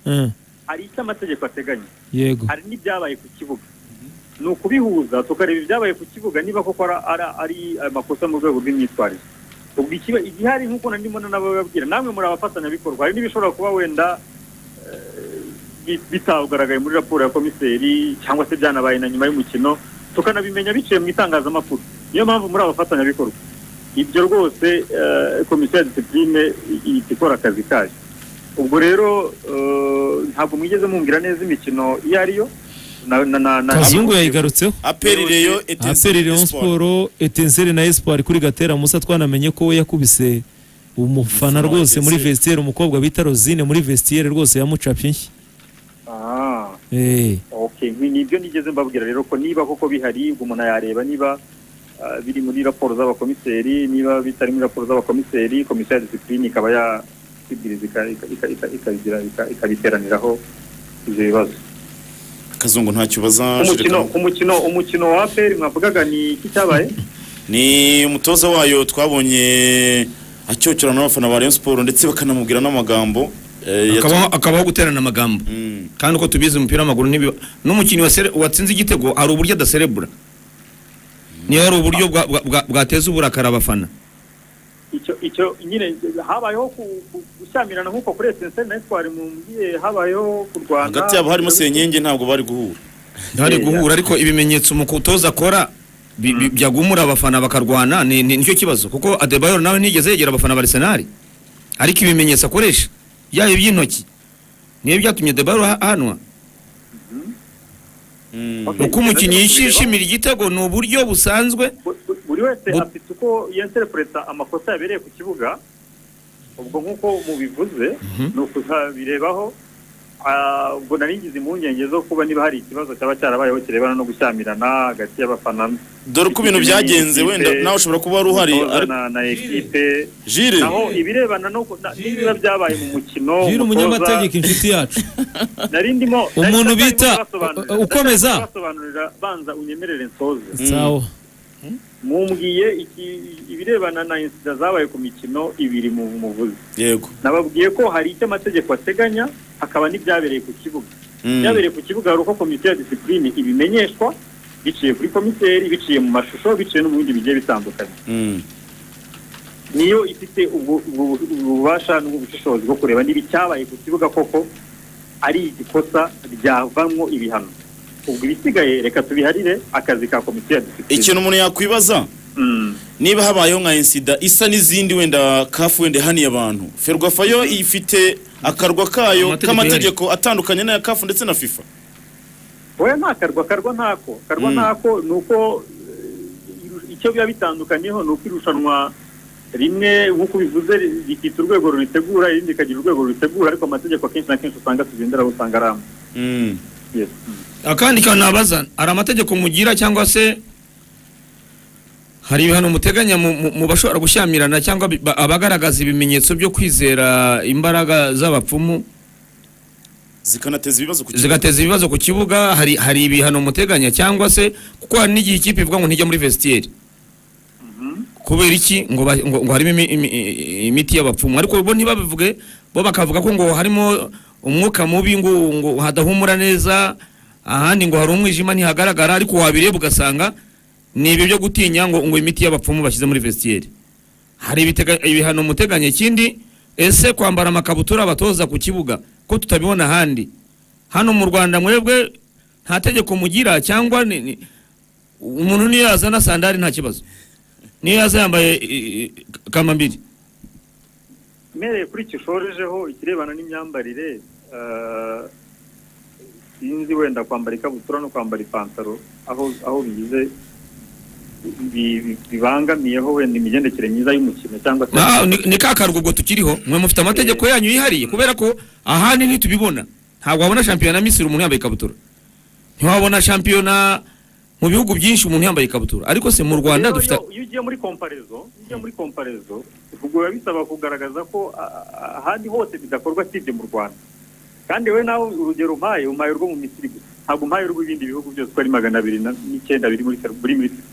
Mm. hari icyo amategeko ateganya yego hari n'ibyabaye ku kibuga ni ukubihuza tukareba ibyabaye ku kibuga niba koko ara- ara- ari amakosa mu rwego rw'imyitwarire ubwo ikiba igihari nk'uko nari ndimo n'abababwira namwe muri abafatanyabikorwa hari n'ibishobora kuba wenda eh, bi- bitagaragaye muri raporo ya komiseri cyangwa se byanabaye na nyuma y'umukino tukanabimenya biciye mu itangazamakuru niyo mpamvu muri abafatanyabikorwa ibyo rwose eh, komisiyo ya disipurine ihita ikora akazi kayo ubwo rero eh, ntabwo mwigeze mumbwira neza imikino iyo ariyo na- na- na- na- kazungu yayigarutseho aperi reyo aperi etenseri leon siporo etenseri na espoir kuri gatera musa twanamenye ko we yakubise umufana Umufana wa rwose muri Etincelle. vestiaire umukobwa bita rosine muri vestiaire rwose yamucapye inshyi Ah, Eh, okay ni ni ibyo nigeze mbabwira rero ko niba koko bihari ubwo umuntu yareba niba ah, biri muri raporo z'abakomiseri niba bitari muri raporo z'abakomiseri komisiyo ya disipurine ikaba yabwiriza ikabiteraniraho ibyo bibazo kazungu ntacyo ubaza umukino Jereka. umukino umukino wa aperi mwavugaga ni iki cyabaye ni umutoza wayo twabonye acyocyora n'abafana ba Rayon Sport ndetse bakanamubwira n'amagambo eh, yatu- akabaho akabaho guterana amagambo Mm. kandi uko tubizi umupira w'amaguru n'ibi n'umukinnyi wasere- watsinze igitego hari uburyo adaserebura niyo hari uburyo bwa- bwa- bwa- bwateza uburakari abafana icyo icyo nyine habayeho ku- ku- gushyamirana nk'uko kuri etenseri na eswari mubwiye habayeho kurwana hagati yabo harimo senyenge ntabwo bari guhura ntihari Yeah. guhura ariko ibimenyetso umutoza akora bi- bi- byagumura abafana bakarwana ni ni- nicyo kibazo kuko adebayor nawe ntiyigeze yegera abafana ba arsenal ariko ibimenyetso akoresha yaba iby'intoki niyo byatumye adebayor ha- ahanwa Mm. Okay. uko umukinnyi yishimira igitego ni uburyo busanzwe Bu- bu- buri wese Bu- afite uko yenterepureta amakosa yabereye ku kibuga ubwo nk'uko mubivuze ni ukuzabirebaho Ah, ubwo nari ngize impungenge zo kuba niba hari ikibazo cyaba cyarabayeho kirebana no gushyamirana hagati y'abafana dore uko ibintu byagenze wenda nawe ushobora kuba wari uhari umutoza ariko na, na ekipe jire naho ibirebana no ku- na- n'ibiba byabaye mu mukino umutoza- jira umunyamategeko inshuti yacu nari ndimo Umuntu nari- bita- nari ndimo basobanurira- ukomeza. nari ndimo basobanurira banza unyemerere nsoze sawa mumbwiye iki- ibirebana na insida zabaye ku mikino ibiri mu muvuzi yego nababwiye ko hari icyo amategeko ateganya hakaba n'ibyabereye ku kibuga Mm. ibyabereye ku kibuga hari uko komisiyo ya disipurine ibimenyeshwa biciye kuri komiseri biciye mu mashusho biciye no mu bindi bigiye bitandukanye Mm. niyo ifite ubu- ubu- ububasha n'ubushishozi bwo kureba niba icyabaye ku kibuga koko ari igikosa ryavamwo ibihano ubwo ibisigaye reka tubiharire akazi ka komisiyo ya disipurine ikintu umuntu yakwibaza Mm. niba habayeho nka insida isa n'izindi wenda kafu wenda ihaniye abantu ferwafayo ifite akarwa kayo Amategeko k'amategeko atandukanye n'aya kafu ndetse na fifa oya nta karwa karwa ntako karwa Mm. ntako ni uko eh, iru- icyo biba bitandukaniyeho ni uko irushanwa rimwe nk'uko bivuze ri- rifite urwego rubitegura irindi rikagira urwego rubitegura ariko amategeko akenshi na kenshi usanga tugendera aho usanga ari amwe Mm. Yes. akandi kantu nabaza hari amategeko mugira cyangwa se hari ibihano muteganya mu- mu mu bashobora gushyamirana cyangwa bi- ba- abagaragaza ibimenyetso byo kwizera imbaraga z'abapfumu zikanateza ibibazo ku kibuga. zigateza ibibazo ku kibuga hari hari ibihano muteganya cyangwa se kuko hari n'igihe ikipe ivuga ngo ntijya muri vestiaire Mhm. kubera iki ngo, ba- ngo, ngo harimo imi, imi, imiti y'abapfumu ariko bo ntibabivuge bo bakavuga ko ngo harimo umwuka mubi ngo, ngo hadahumura neza ahandi ngo hari umwijima ntihagaragara ariko wabireba ugasanga ni ibyo byo gutinya ngo, ngo imiti y'abapfumu bashyize muri vestiaire hari ibitega- ibihano muteganya ikindi ese kwambara amakabutura abatoza ku kibuga ko tutabibona ahandi hano mu rwanda mwebwe nta tegeko mugira cyangwa ni- ni- umuntu niyo yazana sandari nta kibazo niyo yaza yambaye i- i- kamambiri mpereye kuri kishorejeho ikirebana n'imyambarire eh, sinzi wenda kwambara ikabutura no kwambara ipantaro aho aho bigize bi- bi- bibangamiyeho wenda imigendekere myiza y'umukino cyangwa se Ah, ni- ni ka karwa ubwo tukiriho mwe mufite amategeko yanyu yihariye kubera ko ahandi ntitubibona ntabwo wabona shampiyona misiri umuntu yambaye ikabutura ntiwabona shampiyona mu bihugu byinshi umuntu yambaye ikabutura ariko se mu rwanda Rero dufite iyo- iyo ugiye muri komparezo iyo ugiye muri komparezo ubwo biba bisaba kugaragaza ko ah, ah, ahandi hose bidakorwa sibye mu rwanda kandi we nawe urugero umpaye umpaye urwo mu misiri gusa ntabwo umpaye urw'ibindi bihugu byose uko ari magana abiri na- n'icyenda biri muri fer- buri misiri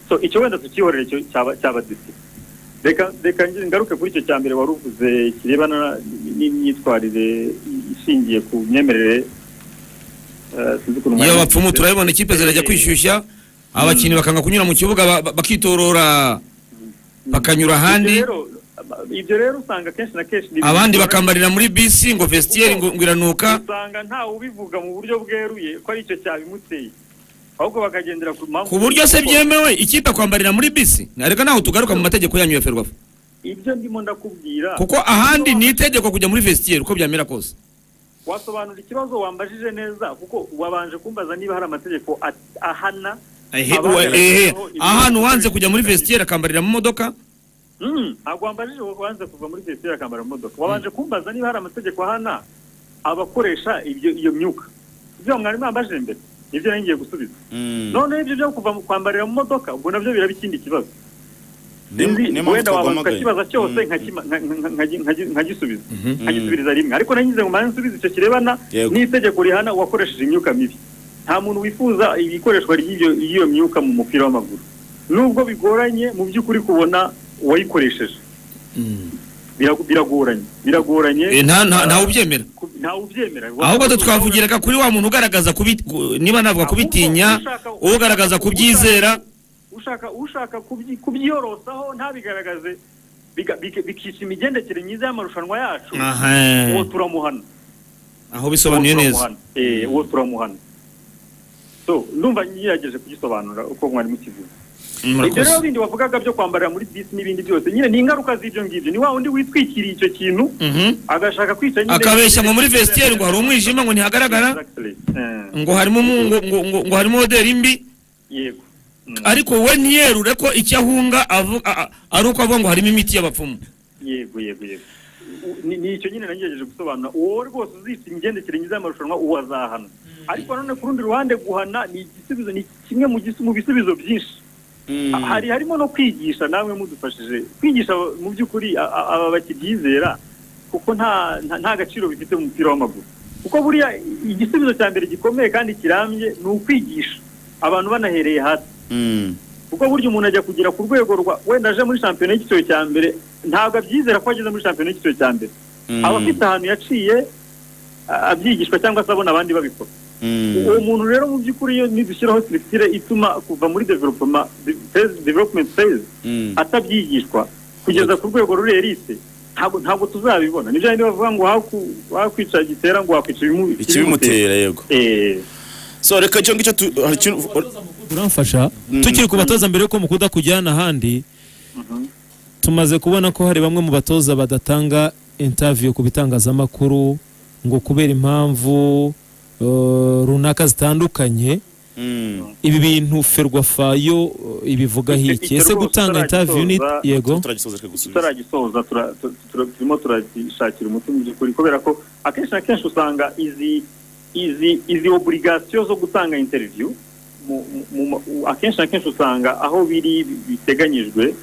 so icyo wenda tukihorera icyo cyaba cyaba disi reka reka nge- ngaruke kuri icyo cya mbere wari uvuze kirebana n'imyitwarire ishingiye ku myemerere eh, sinzi ukuntu iyo mwari- abapfumu turabibona ikipe zirajya kwishyushya abakinnyi bakanga kunyura mu kibuga ba- ba- bakitorora bakanyura ahandi Ibyo rero- ibyo rero usanga kenshi na kenshi ni- abandi bakambarira muri bisi ngo vestiaire ngo ngo iranuka usanga ntawe ubivuga mu buryo bweruye ko ari icyo cyabimuteye ahubwo bakagendera ku mpamvu ku buryo se byemewe ikipe kwambarira muri bisi ariko naho tugaruka mu mategeko yanyu ya ferwafa ibyo ndimo ndakubwira kuko ahandi ni itegeko kujya muri vestiaire uko byamera kose wasobanura ikibazo wambajije neza kuko wabanje kumbaza niba hari amategeko at- ahana Ehe, abagaragaweho uwe- ehe, ibibazo ahantu wanze by'ibintu kujya muri bitandukanye. vestiaire akambarira mu modoka Mm, ntabwo wambajije wowe wanze kuva muri vestiaire akambara mu modoka wabanje kumbaza niba hari amategeko ahana abakoresha ibyo iyo myuka ibyo mwari mwambajije mbere nibyo nari ngiye gusubiza Mm. noneho ibyo byo kuva mu kwambarira mu modoka ubwo nabyo biraba ikindi kibazo Ni- Sinzi, ni mpamvu wenda wabaza twaguhamagaye. ukakibaza cyose Mm. nkakima- nka- nka- nka- nka- nkagisubiza nkagisubiriza rimwe ariko nangize ngo mbanze nsubize icyo kirebana Yego. n'itegeko rihana uwakoresheje imyuka mibi nta muntu wifuza ikoreshwa ry'ibyo- ry'iyo myuka mu mupira w'amaguru nubwo bigoranye mu by'ukuri kubona uwayikoresheje Birago- biragoranye biragoranye Eh, nta- nta- ntawe ubyemera Ku- ntawe ubyemera ahubwo twavugiraga kuri wa muntu ugaragaza kubi- ku- niba navuga kubitinya ugaragaza kubyizera ushaka ushaka kubyi- kubyiyorosaho ntabigaragaze biga- bike- bikica imigendekere myiza y'amarushanwa yacu Aha. uwo turamuhana aho bisobanuye Uwo neza turamuhana. Eh, uwo turamuhana so ndumva ngerageje kugisobanura uko mwari mukivuga ibyo rero murakoze bindi wavugaga byo kwambarira muri bisi n'ibindi byose nyine ni ingaruka z'ibyo ngibyo ni wa wundi witwikiriye icyo kintu Mhm. agashaka kwica nyine akabeshya ngo muri vestiaire ngo hari umwijima ngo ntihagaragara Exactly. Eh, ngo harimo umu- ngo, ngo, ngo, ngo harimo oderi mbi yego Mm, ariko we ntiyerure ko icyo ahunga avu- a- a- ari uko avuga ngo harimo imiti y'abapfumu yego yego yego U- ni ni icyo nyine nagerageje gusobanura uwo rwose uzica imigendekere myiza y'amarushanwa uwo azahana ariko nanone ku rundi ruhande guhana ni igisubizo ni kimwe mu gisi- mu bisubizo byinshi Mm. Ha- hari harimo no kwigisha namwe mudufashije kwigisha aba- mu by'ukuri a- a- aba batabyizera kuko nta nta- nta gaciro bifite mu mupira w'amaguru kuko buriya igisubizo cya mbere gikomeye kandi kirambye ni ukwigisha abantu banahereye hasi Mm. kuko burya umuntu ajya kugera ku rwego rwa wenda aje muri shampiyona y'icyiciro cya mbere ntabwo abyizera ko ageze muri shampiyona y'icyiciro cya mbere Mm. aba afite ahantu yaciye a- abyigishwa cyangwa se abona abandi babikora Mm. uwo muntu rero mu by'ukuri iyo nidushyiraho siritire ituma kuva muri development development phase Mm. atabyigishwa kugeza ku rwego ruriye rite ntabwo ntabwo tuzabibona nibyo bindi bavuga ngo haku- wakwica gitera ngo wakwica ibimu- ikibimutera yego Eh, so reka cyo ngicyo tu- hari ikintu uramfasha Mm. tukiri ku batoza mbere yuko mukunda kujyana ahandi tumaze kubona ko hari bamwe mu batoza badatanga interview ku bitangazamakuru ngo kubera impamvu eh, runaka zitandukanye Mm. ibi bintu ferwafa yo eh, ibivugaho Icyo- iki icyo ese rwose gutanga interview ni utaragisoza- yego turagisoza reka gusubiza tutaragisoza tura- tu- tu- turimo turagishakira umuti mu by'ukuri kubera ko akenshi na kenshi usanga izi izi izi oburigasiyo zo gutanga interiviyu mu- mu- mu- akenshi na kenshi usanga aho biri biteganyijwe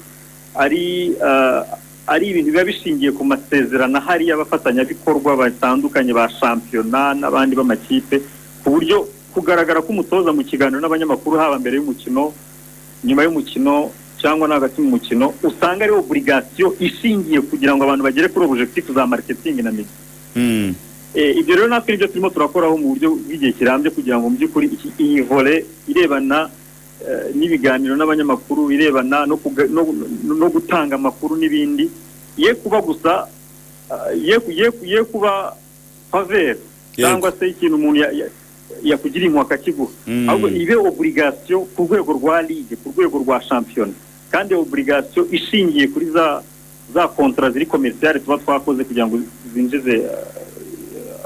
ari eh, ari ibintu biba bishingiye ku masezerano ahari y'abafatanyabikorwa batandukanye ba shampiyona n'abandi b'amakipe ku buryo kugaragara k'umutoza mu kiganiro n'abanyamakuru haba mbere y'umukino nyuma y'umukino cyangwa no hagati mu mukino usanga ari oburigasiyo ishingiye kugira ngo abantu bagere kuri objectif za marketing na media Mm. Eh, ibyo rero natwe nibyo turimo turakoraho mu buryo bw'igihe kirambye kugira ngo mu by'ukuri iki- iyi vole irebana eh, n'ibiganiro n'abanyamakuru irebana no kuga- no- no- no gutanga amakuru n'ibindi ye kuba gusa ah, ye ku- ye ku- ye kuba favere Yego. cyangwa se ikintu umuntu ya- ya- yakugiriye impuhwe akakiguha Mm. ahubwo ibe oburigasiyo ku rwego rwa ligue ku rwego rwa shampiyona kandi oburigasiyo ishingiye kuri za za kontara ziri komerciyale tuba twakoze kugira ngo zinjize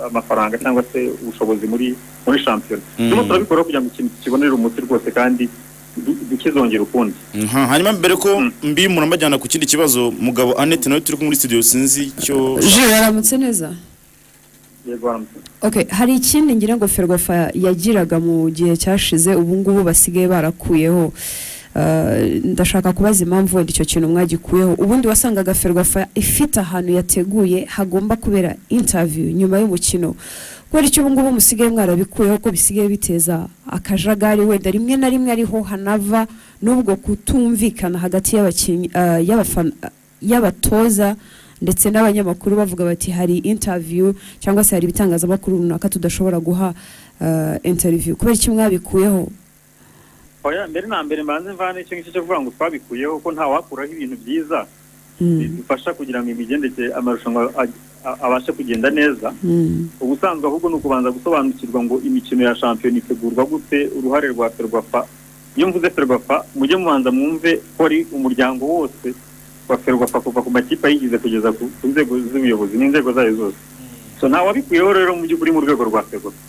eh, amafaranga cyangwa se ubushobozi muri muri shampiyona Mm. turimo turabikora kugira ngo ikintu kibonere umuti rwose kandi du- dukizongera ukundi Aha, hanyuma mbere ko Mm. mbimura mbajyana ku kindi kibazo mugabo Annette nawe turi kumwe muri studio sinzi icyo je waramutse neza yego haramutse Okay, hari ikindi ngira ngo Ferwafa yagiraga mu gihe cyashize ubu ngubu basigaye barakuyeho Uh, ndashaka kubaza impamvu wenda icyo kintu mwagikuyeho ubundi wasangaga Ferwafa ifite ahantu yateguye hagomba kubera interview nyuma y'umukino kubera icyo ubu ngubu musigaye mwarabikuyeho ko bisigaye biteza akajagari wenda rimwe na rimwe ariho hanava n'ubwo kutumvikana hagati y'abakinnyi uh, y'abafana- y'abatoza ndetse n'abanyamakuru bavuga bati hari interview cyangwa se hari ibitangazamakuru runaka tudashobora guha eh, interview kubera iki mwabikuyeho oya mbere na mbere mbanze mvane icyo ngicyo cyo kuvuga ngo twabikuyeho ko nta wakuraho ibintu byiza Mm, bidufasha kugira ngo imigendekere amarushanwa a- a- abashe kugenda neza mm, ubusanzwe ahubwo ni ukubanza gusobanukirwa ngo imikino ya shampiyona itegurwa gute uruhare rwa ferwafa iyo mvuze ferwafa mujye mubanza mwumve ko ari umuryango wose wa ferwafa kuva ku makipe ayigize kugeza ku ku nzego z'ubuyobozi n'inzego zayo zose so nta wabikuyeho rero mu by'ukuri mu rwego rwa ferwafa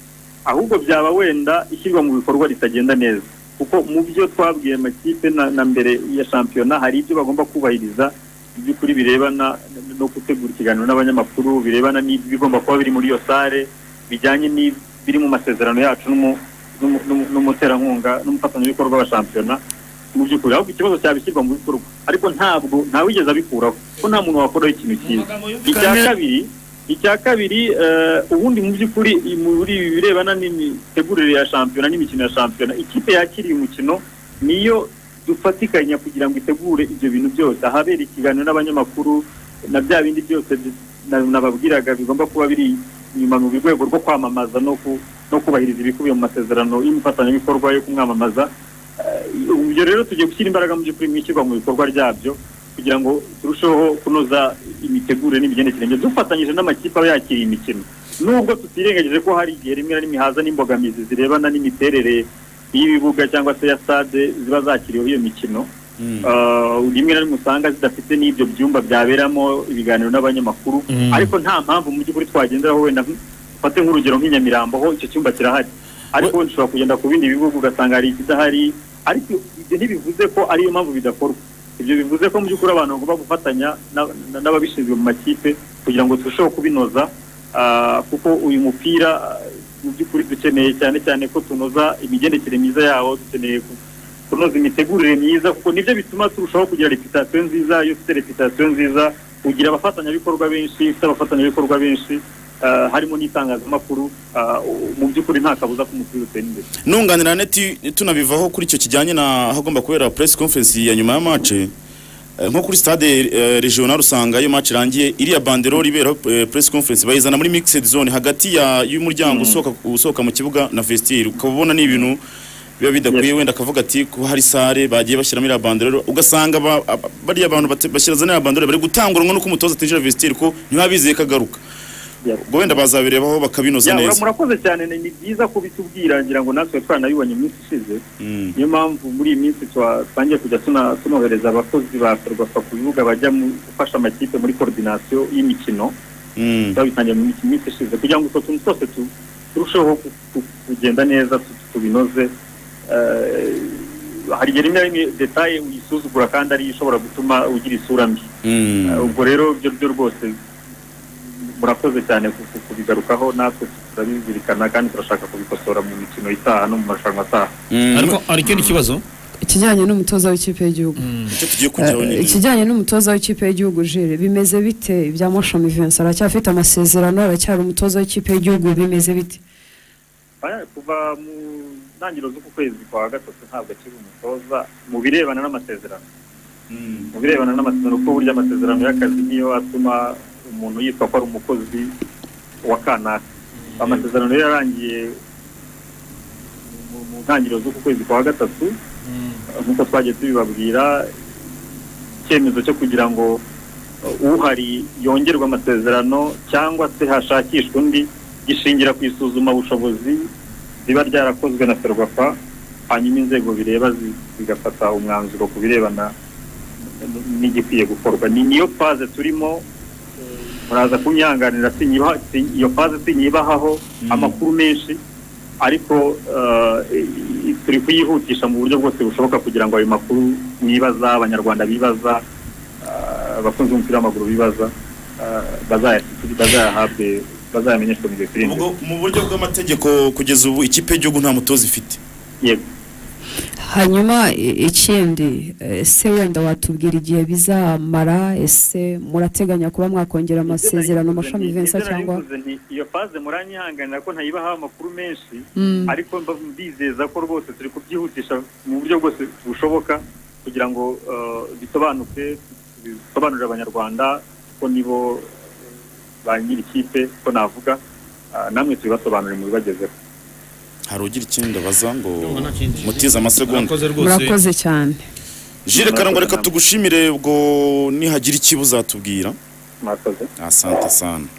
ahubwo byaba wenda ishyirwa mu bikorwa ritagenda neza kuko mu byo twabwiye amakipe na, na mbere ya shampiyona hari ibyo bagomba kubahiriza by'ukuri birebana no gutegura ikiganiro n'abanyamakuru birebana n'ibigomba kuba biri muri iyo sare bijyanye n'ibiri mu masezerano yacu n'umu- n'umu- n'umu- n'umuterankunga n'umufatanyabikorwa wa shampiyona mu by'ukuri ahubwo ikibazo cyaba ishyirwa mu bikorwa ariko ntabwo ntawigeze abikuraho ko nta muntu wakoraho ikintu cyiza icya kabiri icya kabiri eh, ubundi mu by'ukuri i- muri ibi birebana n'imitegurire ya shampiyona n'imikino ya shampiyona ikipe yakiriye umukino niyo dufatikanya kugira ngo itegure ibyo bintu byose ahabera ikiganiro n'abanyamakuru na bya bindi byose bi- na- nababwiraga bigomba kuba biri inyuma mu rwego rwo kwamamaza no ku- no kubahiriza ibikubiye mu masezerano y'umufatanyabikorwa yo kumwamamaza Eh, ubu ibyo rero tugiye gushyira imbaraga mu by'ukuri mu ishyirwa mu bikorwa ryabyo kugira ngo turusheho kunoza imitegurire n'imigendekere dufatanyije n'amakipe aba yakiriye imikino nubwo tutirengagije ko hari igihe rimwe na rimwe haza n'imbogamizi zirebana n'imiterere y'ibibuga cyangwa se ya stade ziba zakiriweho iyo mikino Mm. Ah, rimwe na rimwe usanga zidafite n'ibyo byumba byaberamo ibiganiro n'abanyamakuru Mm. ariko nta mpamvu mu by'ukuri twagenderaho wenda nk- ufate nk'urugero nk'inyamirambo ho icyo cyumba kirahari ariko wenda ushobora kugenda ku bindi bihugu ugasanga hari ikidahari ariko ibyo ntibivuze ko ariyo mpamvu bidakorwa ibyo bivuze ko mu by'ukuri abantu bagomba gufatanya na- na- n'ababishinzwe mu makipe kugira ngo turusheho kubinoza ah, kuko uyu mupira ah, mu by'ukuri dukeneye cyane cyane ko tunoza imigendekere myiza yawo dukeneye ku- kunoza imitegurire myiza kuko nibyo bituma turushaho kugira reputasiyo nziza iyo ufite reputasiyo nziza ugira abafatanyabikorwa benshi iyo ufite abafatanyabikorwa benshi ah, harimo n'itangazamakuru ah, mu by'ukuri nta kabuza ko umupira utera imbere nunganira neti tunabivaho kuri icyo kijyanye na hagomba kubera press conference ya nyuma ya match eh, nko kuri stade eh, regional usanga iyo match irangiye iriya banderole ibera press conference bayizana muri mixed zone hagati ya y'umuryango usohoka usohoka mu kibuga na vestiaire ukaba ubona ni ibintu biba bidakwiye Yes. wenda akavuga ati ko hari sare bagiye bashyiramo iriya banderole ugasanga ba- ab- bariya bantu bate- bashyira za iriya banderole bari gutanguranwa nuko umutoza atinjira vestiaire ko ntibabizeye ko agaruka Yes. ubwo wenda bazabirebaho bakabinoza Ya, ura- neza murakoze cyane ni ni byiza kubitubwira ngira ngo natwe twaranabibonye mu minsi ishize Mm. niyo mpamvu muri iyi minsi twa- twangiye kujya tuna- tunohereza abakozi ba ferwafa ku bibuga bajya mu gufasha amakipe muri koordinasiyo y'imikino Mm. twabitangiye mu minsi- minsi ishize kugira ngo utwo tuntu twose tu- turusheho ku- ku- kugenda neza tu- tu- tubinoze Eh, hari igihe rimwe na rimwe detaye uyisuzugura kandi ariyo ishobora gutuma ugira isura mbi Mm. Eh, ubwo rero byo byo rwose murakoze cyane ku- ku- kubigarukaho natwe turabizirikana kandi turashaka kubikosora mu mikino itaha no mu marushanwa ataha Mm. ariko hari ikindi kibazo ikijyanye n'umutoza w'ikipe y'igihugu icyo tugiye kujyaho Eh, nyine ikijyanye n'umutoza w'ikipe y'igihugu jire bimeze bite ibya moshami Vincent aracyafite amasezerano aracyari umutoza w'ikipe y'igihugu bimeze bite Aya, kuva mu ntangiriro z'uku kwezi kwa gatatu ntabwo akiri umutoza mu birebana n'amasezerano mu birebana n'amasezerano kuko burya amasezerano y'akazi niyo atuma umuntu yitwa ko ari umukozi wa kanaka amasezerano rero yarangiye mu- mu ntangiriro z'uku kwezi kwa gatatu nk'uko twagiye tubibabwira icyemezo cyo kugira ngo uh, uhari yongerwe amasezerano cyangwa se hashakishwe undi gishingira ku isuzuma bushobozi riba ryarakozwe na ferwafa hanyuma inzego bireba zi- zigafata umwanzuro ku birebana n'igikwiye gukorwa ni niyo faze turimo eh, muraza kunyihanganira sinyiba- si- iyo faze sinyibahaho amakuru menshi ariko eh, i- i- turi kuyihutisha mu buryo bwose bushoboka kugira ngo ayo makuru mwibaza abanyarwanda bibaza eh, abakunzi b'umupira w'amaguru bibaza eh, bazaya- bazayahabwe bazayamenyeshwe mu gihe kiri imbere Ubwo mu buryo bw'amategeko kugeza ubu ikipe y'igihugu nta mutoza ifite yego hanyuma i- ikindi ese wenda watubwira igihe bizamara ese murateganya kuba mwakongera amasezerano mashami Vincent Ibyo cyangwa narivuze nti, iyo faze muranyihanganira ko ntayibaha amakuru menshi Mm. ariko mba mbizeza ko rwose turi kubyihutisha mu buryo bwose bushoboka kugira ngo eh, bisobanuke bisobanurire abanyarwanda kuko nibo ba nyiri ikipe ko navuga ah, namwe tubibasobanurire mubibagezeho hari ugira ikindi abaza ngo Ndumva nta kindi. mutize amasegonda murakoze rwose murakoze cyane jire karangwa reka tugushimire ubwo nihagira ikibi uzatubwira mwakoze asante sana